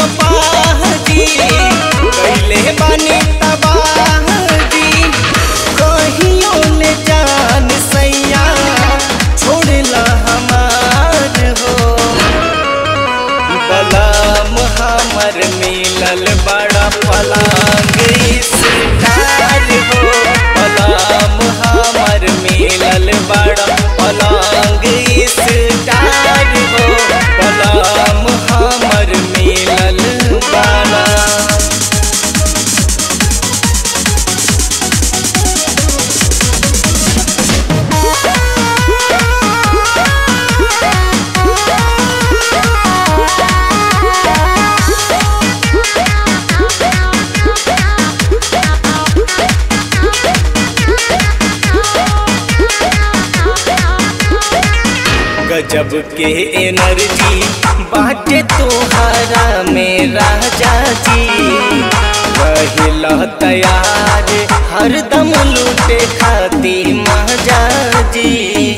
कपाजी कैले बानी तबाजी कहियो ले जान सैया छोड़ला हमार हो बलाम हमर मिलल बड़ा पलांग स्टार हो बलाम हमर मिलल बड़ा पलांग स्टार हो बलाम हमर मिलल बड़ा गजब के एनर्जी बाटे तोहरा में राजा जी रहिला तैयार हरदम लूटे खाती महाजा जी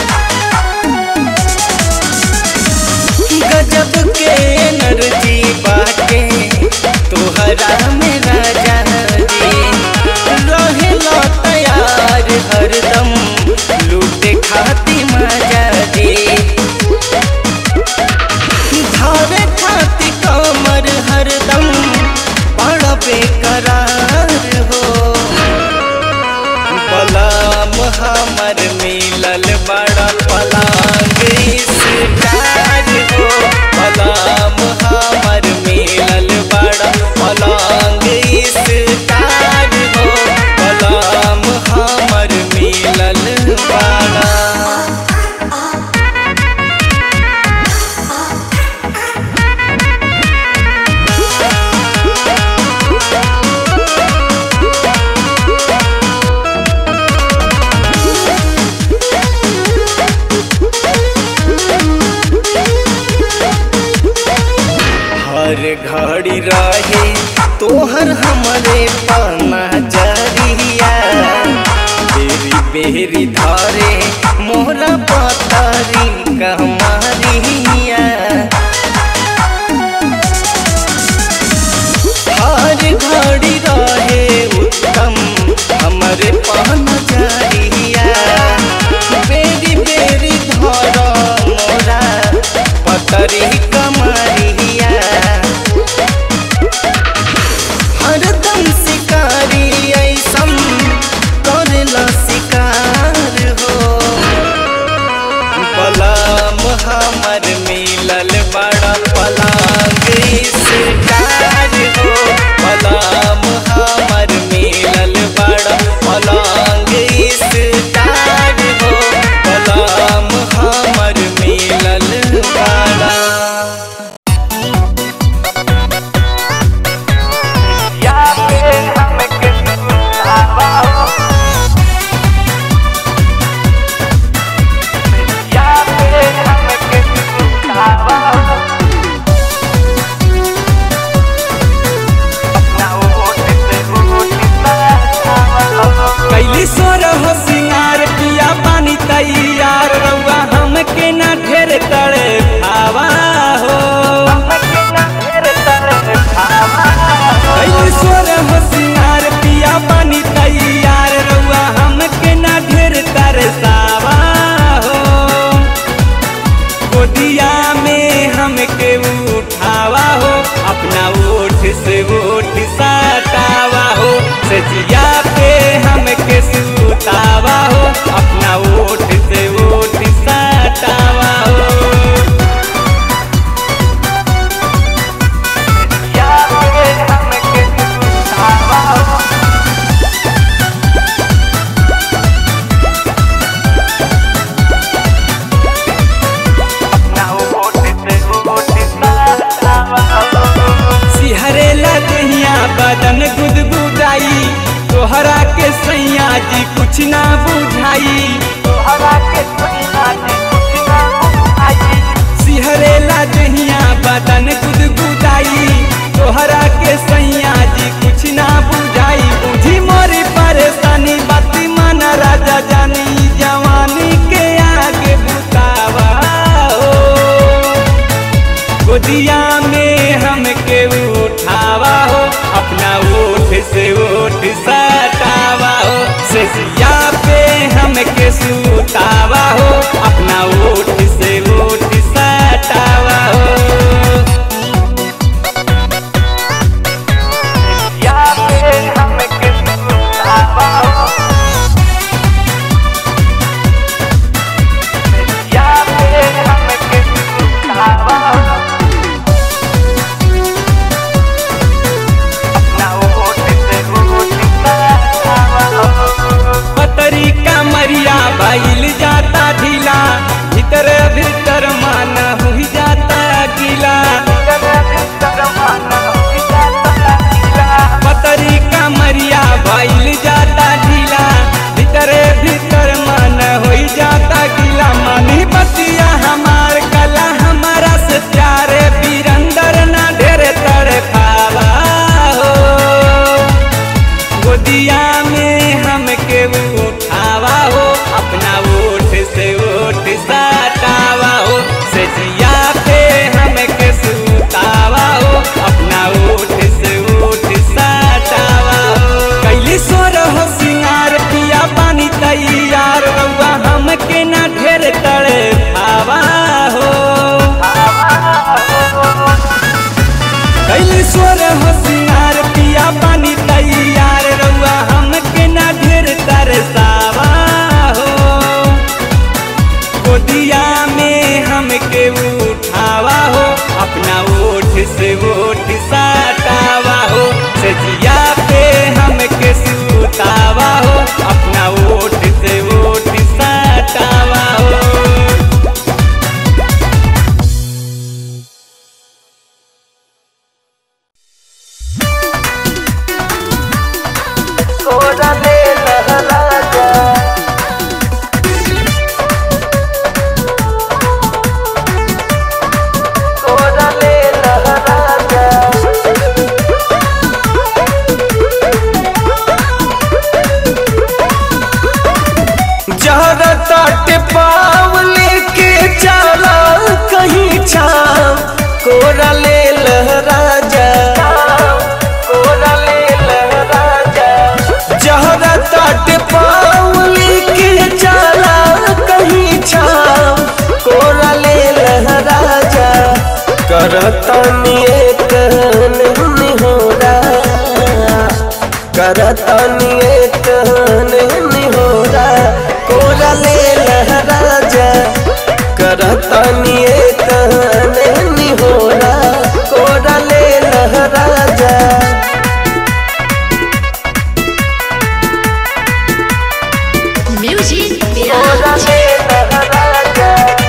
गजब के एनर्जी बाटे तोहरा में राजा जी रहेला तैयार हरदम लूटे खाती मजा जी धावे खाती कमर हरदम बड़ा बेकरार हो पलाम हमर मिलल बड़ा पलांग स्टार हो पलाम हमर मिलल बड़ा पलांग स्टार हो पलाम हमर मिलल बड़ा हर घड़ी रहे तोहर हमरे पना जरिया बेरी बेरी धरे मोहरा पतरी कमारिया हर घड़ी रहे उत्तम हमरे पना जरिया बेरी बेरी धर मोरा पतरी कमारिया हरदम शिकारी ऐसम करेला शिकार हो पलाम हमर मिलल बड़ा पलांग शिकार हो पलाम हमर मिलल बड़ा पलांग शिकार हो पलाम हमर मिलल बड़ा कैली सोर हो सिंगार पिया पानी तैयार रउआ हमके ना ढेर तड़े भावा हो कैली सोर हो सिंगार पिया पानी तैयार रउआ हमके ना ढेर तरसावा हो गोदिया में हमके उठावा हो अपना ओठ से ओठ सटावा हो सजिया पे हमके सुतावा हो अपना ओठ से ओठ सटावा हो सिहरेला दहिया बदन गुदगुदाई तोहरा के सैया जी कुछ ना बुझाई सिहरेला दहिया बदन गुदगुदाई तोहरा के सैया जी कुछ ना बुझाई बुझी मोरी परेशानी बाती मन राजा जानी जवानी के आगे बुतावा हो गोदिया में हमके सोर होशियार पिया पानी तैयार रउआ हमके ना ढेर तरसावा हो गोदिया में हमके उठावा हो अपना ओठ से ओठ साटावा हो सजिया पे हमके सुतावा हो अपना ओठ से ओठ साटावा हो जहरा तट पाव लेके चला कहीं छाव कोरा ले लहराजा कोरा ले लहराजा जहरा तट पाव लेके चला कहीं छाव कोरा ले लहराजा करतनिए कहन निहोरा करतनिए कहन निहोरा कोरा ले लहराजा करतनिए कहन निहोरा कोरा ले लहराजा Music कोरा Mirage. ले लहराजा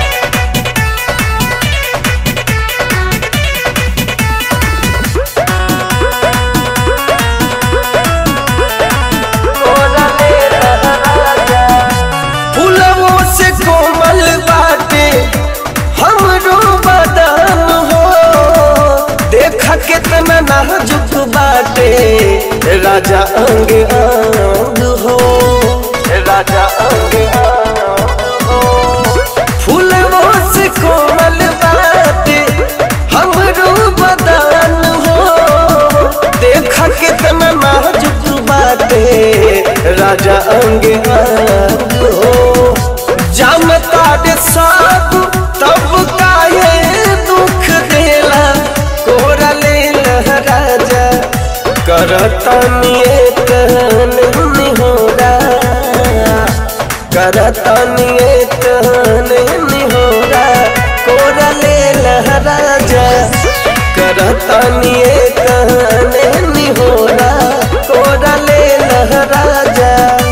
फूलवों से कोमल बाटे हमरो बदन हो देखा कितना नाजुक बाटे राजा अंग अंग हो राजा अंग अंग हो फूलवों से कोमल बाटे हमरो बदन हो देखा कितना नाजुक बाटे राजा अंग अंग हो जानता रे साथ तब काहे दुख देला कोरा ले राजा करतनिए कहन निहोरा करतनिए कहन निहोरा कोरा ले लहराजा करतनिए कहन निहोरा कोरा ले लहराजा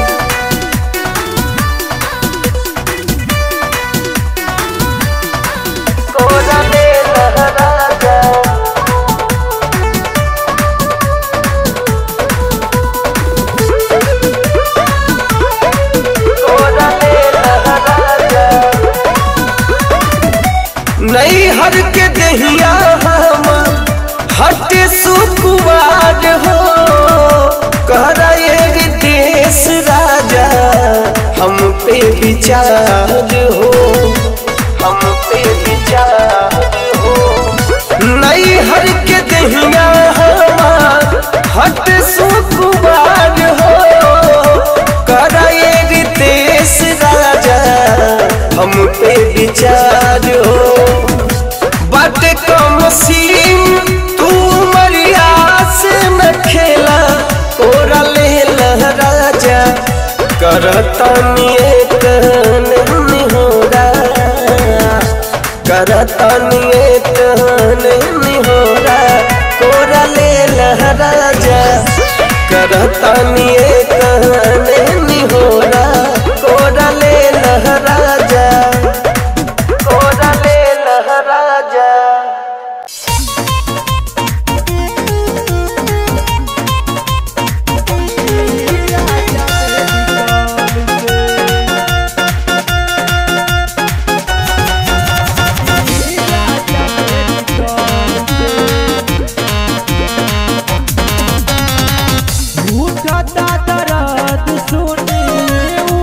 कोरा ले लहराजा कोरा ले लहराजा नहीं हर के दहिया हम हट सुकुवार हो कहरा ये देश राजा हम पे विचार हो हम पे विचार हो नहीं हर के दहिया हम हट सुकुवार हो कहरा ये देश राजा हम पे विचार हो बट कम सीन तू मरिया से न खेला कोरा ले लहराजा करतनिए कहन निहोरा करतनिए कहन निहोरा कोरा ले लहराजा करतनिए कहन निहोरा कोरा ले लहराजा कोरा ले लहराजा उठता दर्द सुने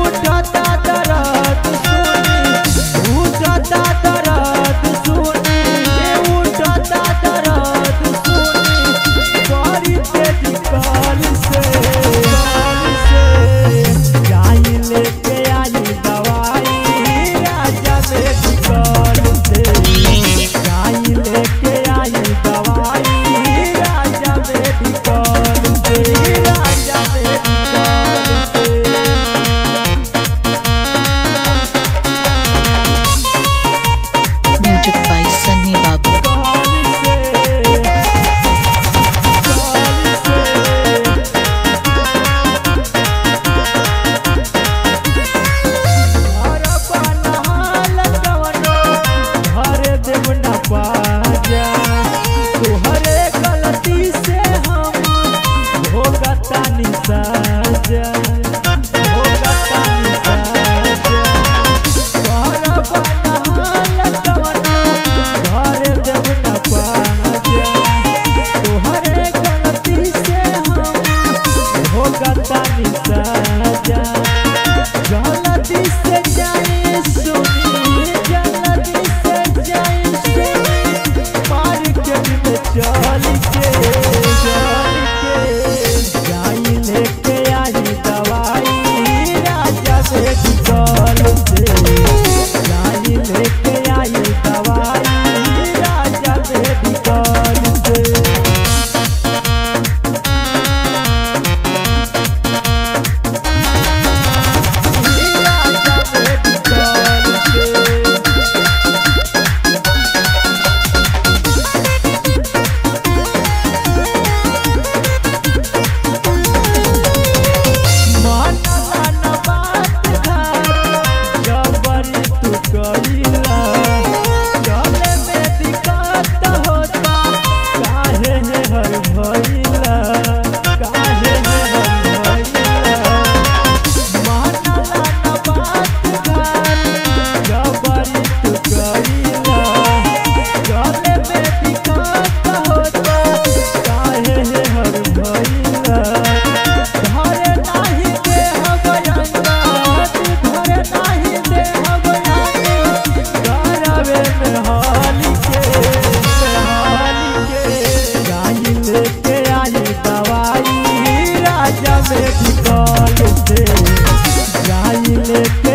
के